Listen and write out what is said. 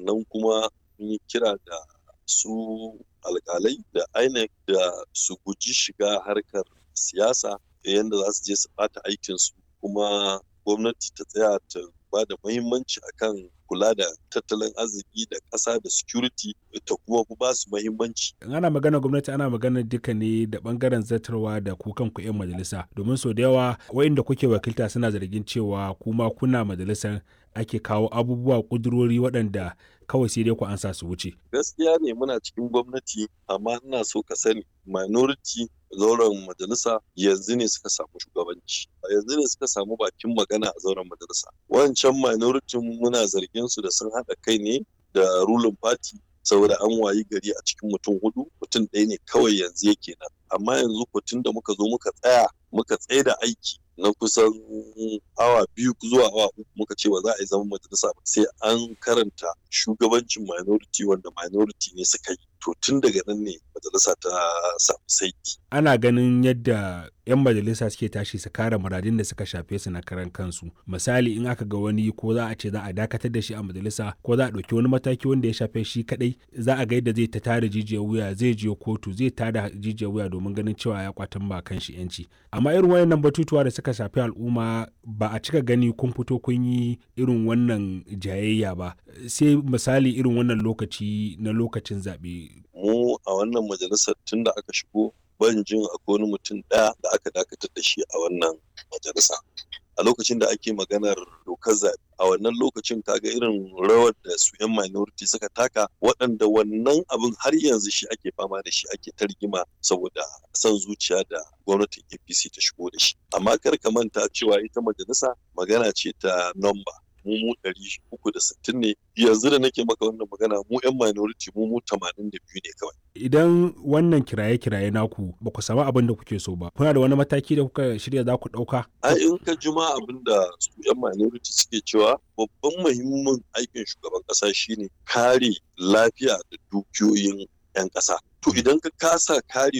sannan kuma mun yi kira da su alkalai da INEC da su guji shiga harkar siyasa yadda za su je su ɓata aikinsu kuma gwamnati ta tsaya ta ba da muhimmanci akan kula da tattalin arziki da ƙasa da security ta kuma ba su muhimmanci. In ana magana gwamnati ana magana duka ne da bangaren zartarwa da ku kanku 'yan majalisa domin sau da yawa wa'inda kuke wakilta suna zargin cewa kuma kuna majalisar ake kawo abubuwa kudurori waɗanda kawai sai dai ku ansa su wuce. Gaskiya ne muna cikin gwamnati amma ina so ka sani minority zauren majalisa yanzu ne suka samu shugabanci yanzu ne suka samu bakin magana a zauren majalisa wancan minority muna zargin su da sun haɗa kai ne da ruling party saboda an wayi gari a cikin mutum hudu mutum ɗaya ne kawai yanzu yake nan amma yanzu tun da muka zo muka tsaya muka tsaye da aiki na kusan awa biyu zuwa awa uku muka ce ba za a yi zaman majalisa ba sai an karanta shugabancin minority wanda minority ne suka yi to tun daga nan ne majalisa ta samu saiti. Ana ganin yadda 'yan majalisa suke tashi su kare muradin da suka shafe su na karan kansu. Misali in aka ga wani ko za a ce za a dakatar da shi a majalisa ko za a ɗauki wani mataki wanda ya shafe shi kaɗai za a ga yadda zai ta tada jijiyar wuya zai je kotu zai tada jijiyar wuya domin ganin cewa ya kwatan ba kan shi 'yanci. Amma irin wayannan batutuwa da suka shafi al'umma ba a cika gani kun fito kun yi irin wannan jayayya ba sai misali irin wannan lokaci na lokacin zaɓe mu a wannan majalisar tun da aka shigo ban jin akwai wani mutum ɗaya da aka dakatar da shi a wannan majalisa a lokacin da ake maganar dokar zaɓe a wannan lokacin kaga irin rawar da su 'yan minority suka taka waɗanda wannan abin har yanzu shi ake fama da shi ake targima saboda son zuciya da gwamnatin apc ta shigo da shi amma kar ka manta cewa ita majalisa magana ce ta nomba mu mu ɗari uku da sittin ne yanzu da nake maka wannan magana mu 'yan minority mu mu tamanin da biyu ne kawai. Idan wannan kiraye-kiraye naku ba ku samu abin da kuke so ba, kuna da wani mataki da kuka shirya za ku ɗauka? A in ka juma abin da su 'yan minority suke cewa babban muhimmin aikin shugaban ƙasa shine kare lafiya da dukiyoyin 'yan ƙasa. To idan ka kasa kare